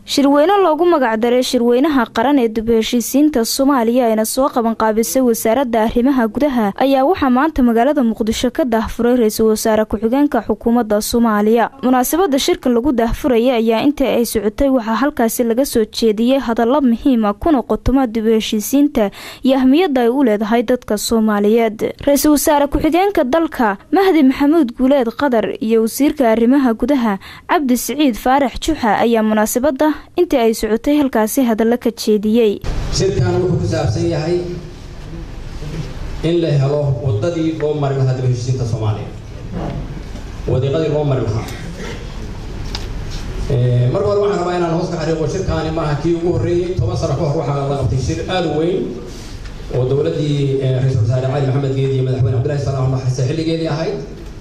shirweyne loogu magacdaray shirweynaha qaran ee dib heshiisiinta soomaaliya ayna soo qabanqaabisay wasaaradda arrimaha gudaha ayaa waxaa maanta magaalada muqdisho ka daahfuray ra-iisul wasaare ku-xigeenka xukuumadda soomaaliya munaasabada shirka lagu daahfuraya ayaa intii ay socotay waxaa halkaasi laga soo jeediyey hadallo muhiima kuna qotoma dib heshiisiinta iyo ahmiyadda ay u leedahay dadka soomaaliyeed ra-iisul wasaare ku-xigeenka dalka mahdi maxamuud guuleed qadar iyo wasiirka arrimaha gudaha cabdi siciid faarax juxa ayaa munaasabada intii ay socotay halkaasi hadallo ka jeediyey shirkan wuxuu ku saabsan yahay in la helo wadadii loo mari lahaa dib heshiisiinta soomaaliya wadiiqadii loo mari lahaa marka hore waxaan rabaa inaan hoos ka xariiqo shirkaani maaha kii ugu horreeyey toban sano ka hor waxaa la qabtay shir aada u weyn oo dowladdii ra-iisul wasaare cali maxamed geedi iyo madaxweyne cabdillahi salaam maxase xilligeedii ahayd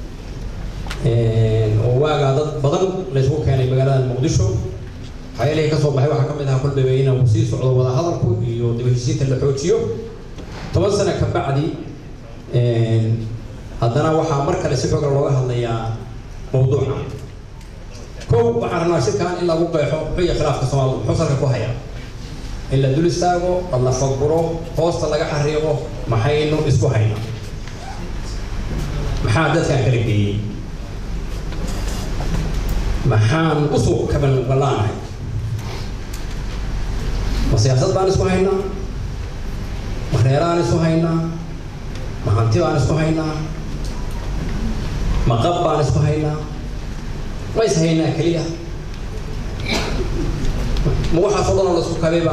oo waagaa dad badan laysku keenay magaalada muqdisho waxyaalihii ka soo baxay waxaa ka mid ahaa kolbayba inuu sii socdo wada hadalku iyo dib heshiisiinta la xoojiyo toban sano ka bacdi haddana waxaa mar kale si xooga looga hadlayaa mawduuca kow waxaan rabnaa shirkan in lagu qeexo xuya khilaafka soomaalida muxuu salka ku hayaa in la dul istaago dad la faguro hoosta laga xariiqo maxaynu isku haynaa maxaa dadkan kala geeyey maxaan usoo kaban ballaanahay ma siyaasad baan isku haynaa ma reeraan isku haynaa ma hanti baan isku haynaa ma qab baan isku haynaa ma is haynaa keliya ma waxaasoo dhanoo la isku kabayba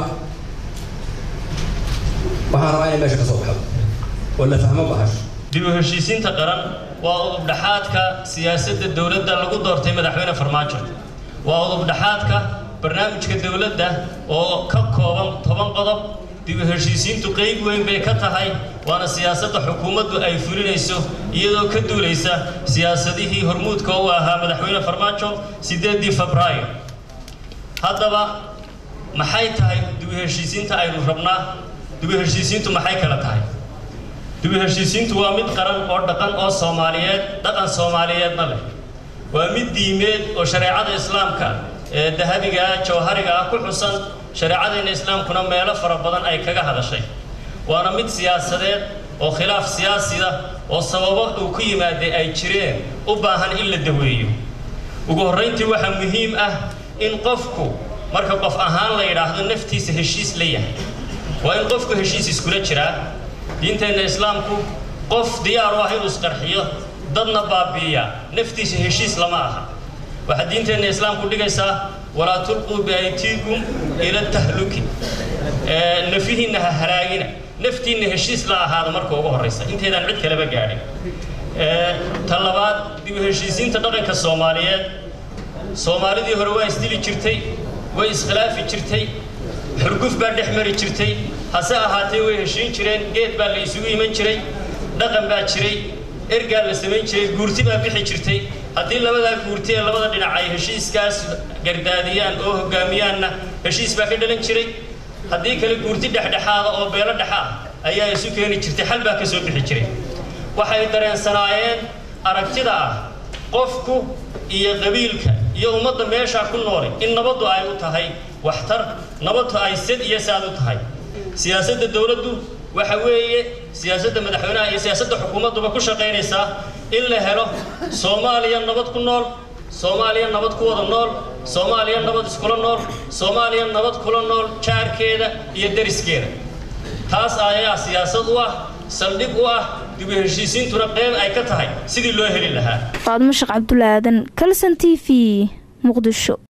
waxaan rabaa inay meesha ka soo baxdo oo la fahmo bahasho dib u heshiisiinta qaran waa udubdhaxaadka siyaasadda dowladda lagu doortay madaxweyne farmaajo waa udubdhaxaadka barnaamijka dowladda oo ka kooban toban qodob dib u heshiisiintu qeyb weyn bay ka tahay waana siyaasadda xukuumaddu ay fulinayso iyadoo ka duulaysa siyaasadihii hormuudka u ahaa madaxweyne farmaajo sideedii febraayo haddaba maxay tahay dib u heshiisiinta aynu rabnaa dib u heshiisiintu maxay kala tahay dib u heshiisiintu waa mid qaran oo dhaqan oo soomaaliyeed dhaqan soomaaliyeedna leh waa mid diimeed oo shareecada islaamka ee dahabiga ah jawhariga ah ku xusan shareecadeenna islaamkuna meelo fara badan ay kaga hadashay waana mid siyaasadeed oo khilaaf siyaasida oo sababo uu ku yimaaday ay jireen u baahan in la daweeyo ugu horrayntii waxaa muhiim ah in qofku marka qof ahaan la yidhaahdo naftiisa heshiis la yahay waa in qofku heshiis iskula jiraa diinteenna islaamku qof diyaar u ah inuu isqarxiyo dadna baabi'iya naftiisa heshiis lama aha waxaa diinteenna islaamku dhigaysaa walaa tulquu biaytiikum ila tahluki nafihiinna ha halaagina naftiinna heshiis la ahaada marka ugu horraysa inteedaan cid kaleba gaadhin ta labaad dib u heshiisiinta dhaqanka soomaaliyeed soomaalidii hore waa isdili jirtay way iskhilaafi jirtay xurguf baa dhex mari jirtay hase ahaatee way heshiin jireen geed baa la isugu iman jiray dhaqan baa jiray ergaa la samayn jiray guurti baa bixi jirtay haddii labadaa guurti ee labada dhinac ay heshiiskaas gardaadiyaan oo hogaamiyaanna heshiis baa ka dhalan jiray haddii kale guurti dhexdhexaada oo beelo dhexa ah ayaa isu keeni jirtay xal baa ka soo bixi jiray waxay dareensanaayeen aragtida ah qofku iyo qabiilka iyo ummadda meeshaa ku noolay in nabaddu ay u tahay waxtar nabaddu ay sad iyo saad u tahay siyaasadda dowladdu waxa weeye siyaasadda madaxweynaha iyo siyaasadda xukuumadduba ku shaqaynaysaa in la helo soomaaliya nabad ku nool soomaaliya nabad ku wada nool soomaaliya nabad iskula nool soomaaliya nabad kula nool jaarkeeda iyo deriskeeda taas ayaa siyaasad u ah saldhig u ah dib u heshiisiintuna qeyb ay ka tahay sidii loo heli lahaa faadmo sheekh cabdulaadan kalson t v muqdisho